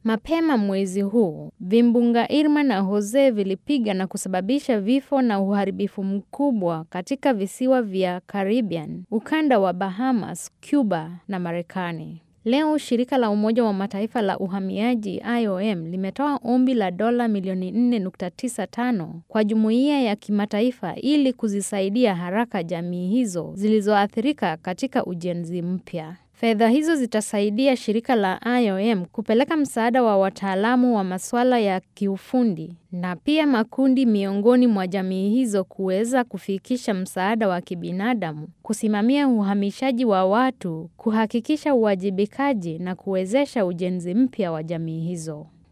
Mapema mwezi huu, vimbunga Irma na Jose vilipiga na kusababisha vifo na uharibifu mkubwa katika visiwa vya Caribbean, ukanda wa Bahamas, Cuba na Marekani. Leo shirika la Umoja wa Mataifa la uhamiaji IOM limetoa ombi la dola milioni 4.95 kwa jumuiya ya kimataifa ili kuzisaidia haraka jamii hizo zilizoathirika katika ujenzi mpya. Fedha hizo zitasaidia shirika la IOM kupeleka msaada wa wataalamu wa masuala ya kiufundi na pia makundi miongoni mwa jamii hizo kuweza kufikisha msaada wa kibinadamu, kusimamia uhamishaji wa watu, kuhakikisha uwajibikaji na kuwezesha ujenzi mpya wa jamii hizo.